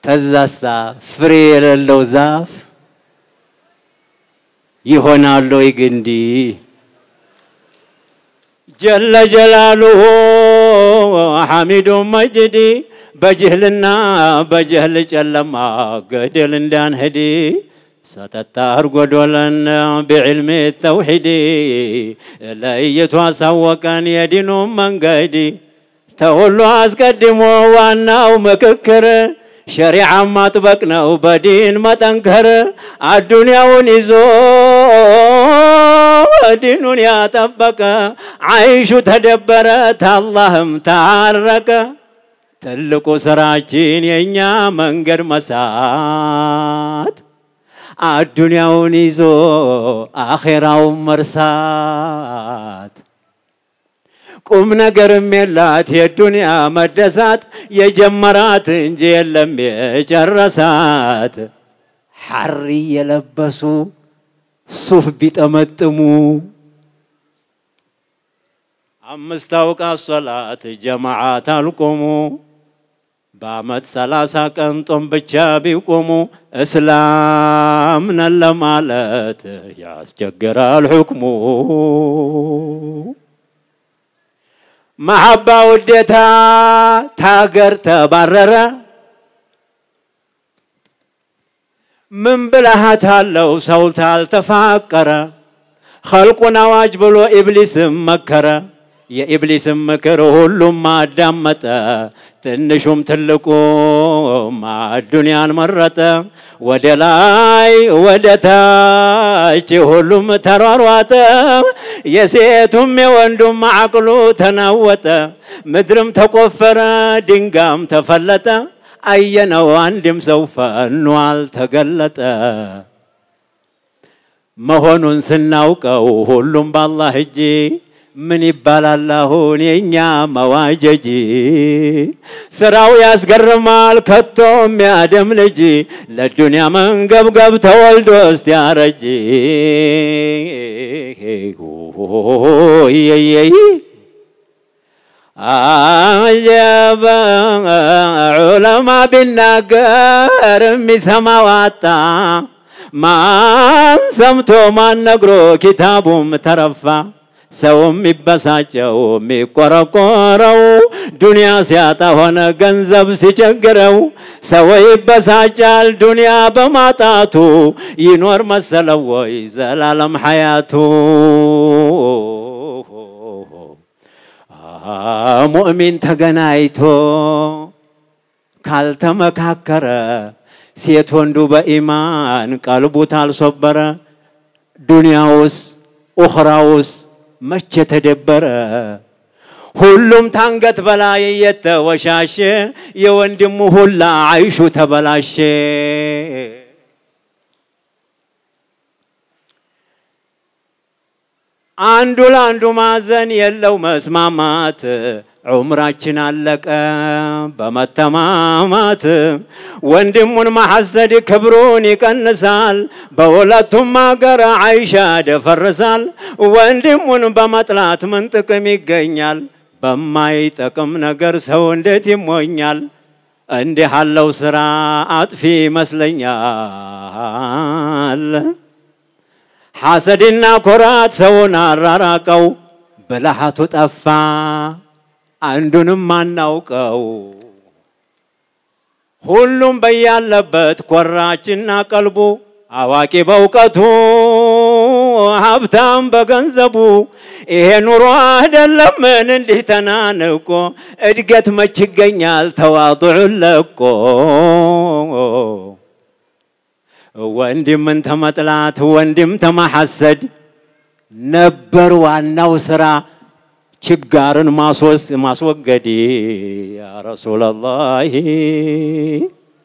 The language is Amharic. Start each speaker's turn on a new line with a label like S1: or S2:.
S1: ተዛሳ ፍሬ የሌለው ዛፍ ይሆናል ወይ ግንዲ? ጀለ ጀላሉሁ ሐሚዱ መጅዲ በጅህልና በጀህል ጨለማ ገደል እንዳንሄድ ሰተታ አርጎዶለን ብዕልሚ ተውሒድ ለእይቱ አሳወቀን የዲኑ መንገድ ተሁሉ አስቀድሞ ዋናው ምክክር ሸሪዓ ማጥበቅ ነው በዲን መጠንከር አዱንያውን ይዞ ዲኑን ያጠበቀ አይሹ ተደበረ ታላህም ታረቀ። ትልቁ ስራችን የእኛ መንገድ መሳት አዱንያውን ይዞ አኼራውን መርሳት ቁም ነገርም የላት የዱንያ መደሳት የጀመራት እንጂ የለም የጨረሳት። ሐሪ የለበሱ ሱፍ ቢጠመጥሙ አምስት አውቃት ሶላት ጀማዓት አልቆሙ በአመት ሰላሳ ቀን ጾም ብቻ ቢቆሙ እስላም ነን ለማለት ያስቸግራል ሕክሙ። መሐባ ውዴታ ታገር ተባረረ ምን ብልሃት አለው ሰው ታልተፋቀረ ኸልቁን አዋጅ ብሎ ኢብሊስም መከረ የኢብሊስም ምክር ሁሉም አዳመጠ ትንሹም ትልቁም አዱንያን መረጠ ወደ ላይ ወደ ታች ሁሉም ተሯሯጠ የሴቱም የወንዱም አቅሉ ተናወጠ ምድርም ተቆፈረ ድንጋም ተፈለጠ አየነው አንድም ሰው ፈኖ አልተገለጠ መሆኑን ስናውቀው ሁሉም በአላህ እጅ ምን ይባላል አሁን የእኛ መዋጀጂ? ስራው ያስገርማል ከቶም ያደም ልጅ ለዱንያ መንገብገብ ተወልዶ እስቲያረጅ ይየይ አጀበ ዑለማ ቢናገር የሚሰማው አጣ። ማን ሰምቶ ማን ነግሮ ኪታቡም ተረፋ። ሰው የሚበሳጨው የሚቆረቆረው ዱንያ ሲያጣ ሆነ ገንዘብ ሲቸግረው። ሰው ይበሳጫል ዱንያ በማጣቱ ይኖር መሰለው ወይ ዘላለም ሐያቱ። ሙእሚን ተገናኝቶ ካልተመካከረ ሴት ወንዱ በኢማን ቀልቡ ታልሶበረ ዱንያውስ ኡኽራውስ መቼ ተደበረ? ሁሉም ታንገት በላይ እየተወሻሸ የወንድሙ ሁላ አይሹ ተበላሸ። አንዱ ለአንዱ ማዘን የለው መስማማት ዑምራችን አለቀ በመተማማት ወንድሙን ማሐሰድ ክብሩን ይቀንሳል። በሁለቱም አገር አይሻ ደፈርሳል። ወንድሙን በመጥላት ምን ጥቅም ይገኛል? በማይጠቅም ነገር ሰው እንዴት ይሞኛል? እንዲህ አለው ስራ አጥፊ ይመስለኛል። ሐሰድና ኮራት ሰውን አራራቀው፣ ብልሃቱ ጠፋ አንዱንም አናውቀው። ሁሉም በያለበት ኮራችና ቀልቡ አዋቂ በእውቀቱ ሀብታም በገንዘቡ ይሄ ኑሮ አይደለምን እንዲህ ተናንቆ እድገት መች ይገኛል ተዋጡዑን ለቆ ወንድምን ተመጥላት ወንድም ተማሐሰድ ነበር ዋናው ስራ ችጋርን ማስወገድ ያ ረሱላላህ